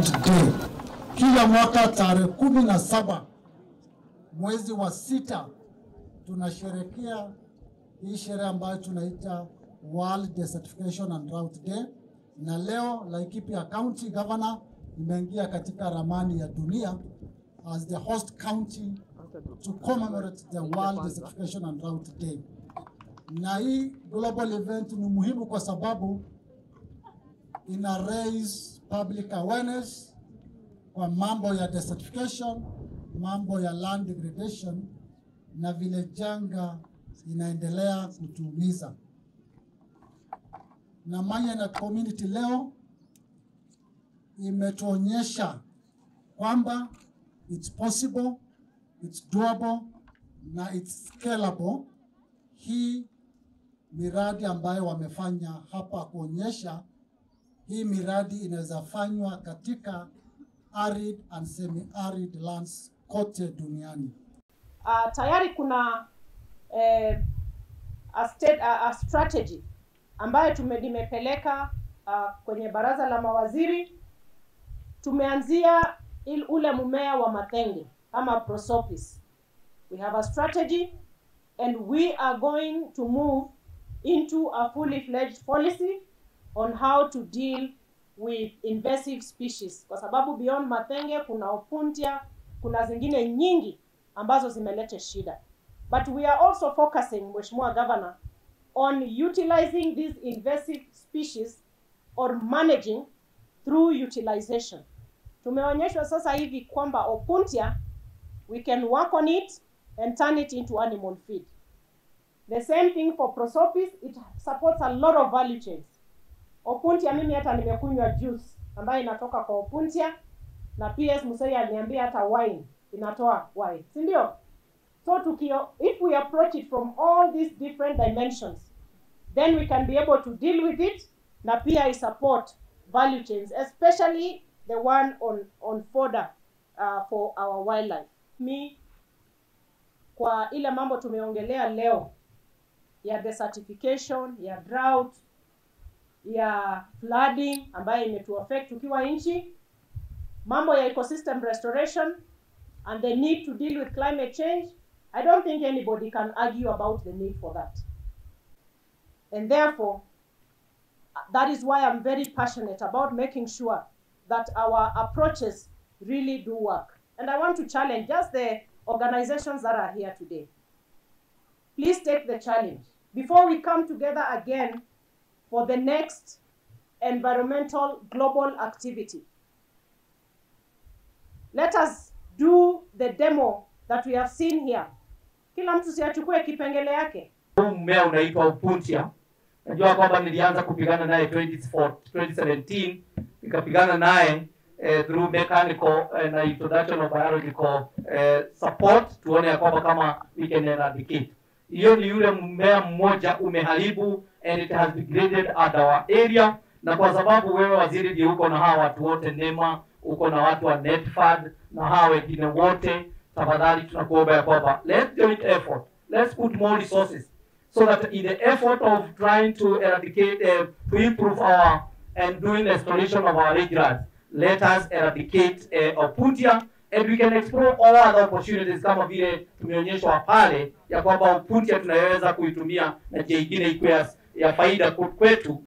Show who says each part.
Speaker 1: Drought Day. Kila mwaka tarehe kumi na saba mwezi wa sita tunasherekea hii sherehe ambayo tunaita World Desertification and Drought Day, na leo Laikipia County Governor imeingia katika ramani ya dunia as the host county to commemorate the World Desertification and Drought Day. Na hii global event ni muhimu kwa sababu ina raise public awareness kwa mambo ya desertification, mambo ya land degradation na vile janga inaendelea kutuumiza. Na Mayan community leo imetuonyesha kwamba it's possible, it's doable na it's scalable. Hii miradi ambayo wamefanya hapa kuonyesha hii miradi inaweza fanywa katika arid and semi-arid lands kote duniani.
Speaker 2: uh, tayari kuna eh, a, state, a, a strategy ambayo tume limepeleka uh, kwenye baraza la mawaziri. Tumeanzia il, ule mmea wa matenge ama prosopis. We have a strategy and we are going to move into a fully fledged policy on how to deal with invasive species, kwa sababu beyond matenge kuna opuntia, kuna zingine nyingi ambazo zimeleta shida. But we are also focusing, Mheshimiwa Governor, on utilizing these invasive species or managing through utilization. Tumeonyeshwa sasa hivi kwamba opuntia we can work on it and turn it into animal feed. The same thing for prosopis, it supports a lot of value chains. Opuntia mimi hata nimekunywa juice ambayo inatoka kwa opuntia na PS Musei aliniambia hata wine inatoa wine, si ndio? So tukio, if we approach it from all these different dimensions, then we can be able to deal with it na pia i support value chains, especially the one on on fodder uh, for our wildlife. Mi kwa ile mambo tumeongelea leo ya desertification, ya drought, ya flooding ambayo imetuaffect tukiwa nchi, mambo ya ecosystem restoration and the need to deal with climate change, I don't think anybody can argue about the need for that. And therefore, that is why I'm very passionate about making sure that our approaches really do work. And I want to challenge just the organizations that are here today. Please take the challenge. Before we come together again for the next environmental global activity, let us do the demo that we have seen here. Kila mtu siachukue kipengele yake.
Speaker 3: Huu mmea unaitwa upuntia. Najua kwamba nilianza kupigana naye 2014 2017 nikapigana naye eh, through mechanical eh, na introduction of biological eh, support, tuone ya kwamba kama we can eradicate. Hiyo ni yule mmea mmoja umeharibu and it has degraded at our area, na kwa sababu wewe waziri ndiye uko na hawa watu wote NEMA, uko na watu wa NETFAD na hawa wengine wote, tafadhali tunakuomba ya kwamba let's joint effort, let's put more resources so that in the effort of trying to eradicate, uh, to improve our and doing restoration of our riverines, let us eradicate uh, Opuntia and we can explore all other opportunities kama vile tumeonyeshwa pale ya kwamba Opuntia tunaweza kuitumia na njia ingine ikuwe ya- ya faida kwetu